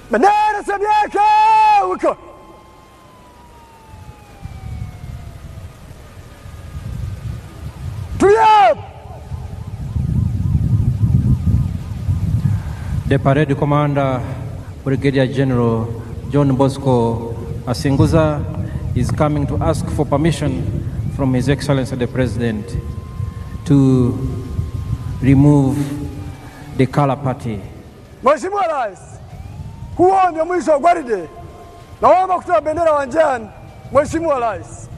Bendera sehemu yake wiko tulia. The parade commander, Brigadier General John Bosco Asinguza, is coming to ask for permission from His Excellency the President to remove the color party. Mheshimiwa Rais, huo ndio mwisho wa gwaride. Naomba kutoa bendera uwanjani. Mheshimiwa Rais.